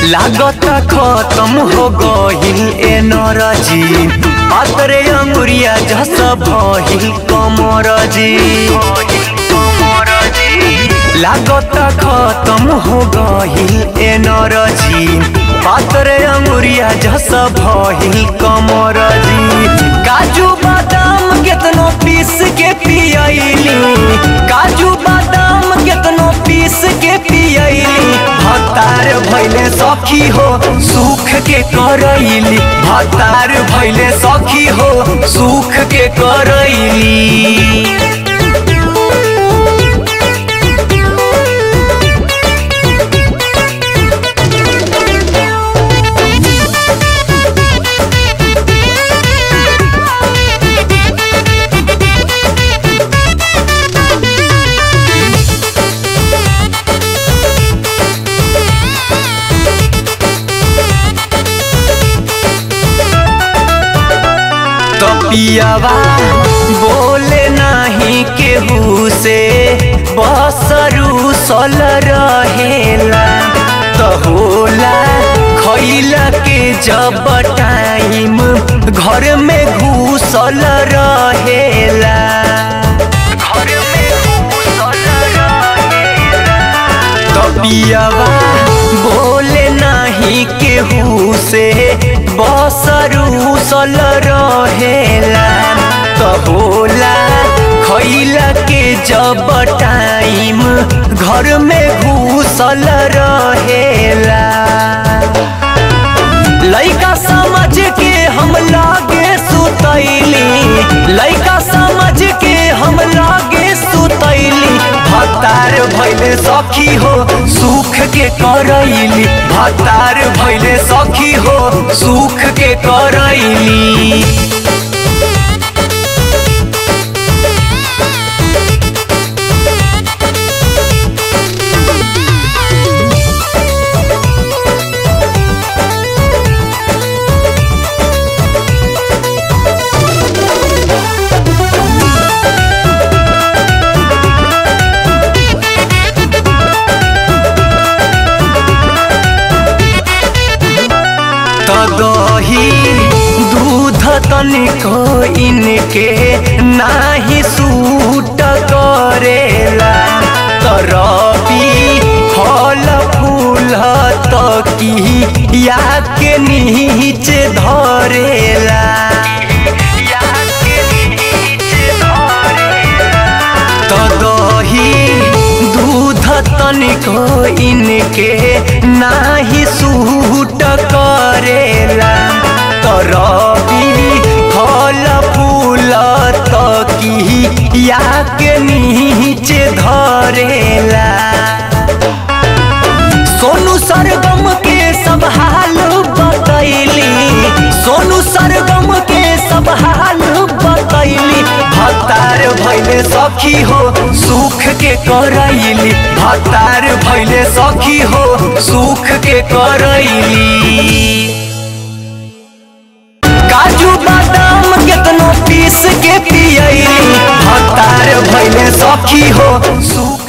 लागत खत्म हो गहिल एनर्जी पातरे अंगुरिया जस भहिल कमरजी लागत खत्म हो गहिल एनर्जी पातरे अंगुरिया जस भहिल कमरजी काजू बादाम केतनो पीस के पियली काजू बादाम केतनो पीस के पियली भतार भैले सखी हो सुख के करैली भतार भैले सखी हो सुख के करैली पियावा बोले नहीं केहू से बसरू सल रहेला तो होला खैला के जब टाइम घर में घुसल रहेला घर में घुसल रहेला तो पियावा बोले नहीं केहू से बसरू सल रहेला तो होला खैला के जब टाइम घर में घुसल रहेला लइका समझ के हम लागे सुतैली लइका समझ के हम लागे सुतैली भतार भैले सखी हो सुख के करैली भतार भैले सखी हो सुख के करैली दही दूध तनिको इनके नाही सूट करेला तरबी फल फूल तकी या के नीचे धरेला तो दही दूध तनिको इनके नाही सूट करेला तरबी फल फूल तकी या के नीचे धरेला सोनू सरगम के सब हाल बतैली सोनू सरगम के सब हाल बतैली भतार भैले सखी हो सुख के करैली भतार भैले सखी हो सुख के करैली काजू बादाम केतनो पीस के पियली भतार भैले सखी हो सुख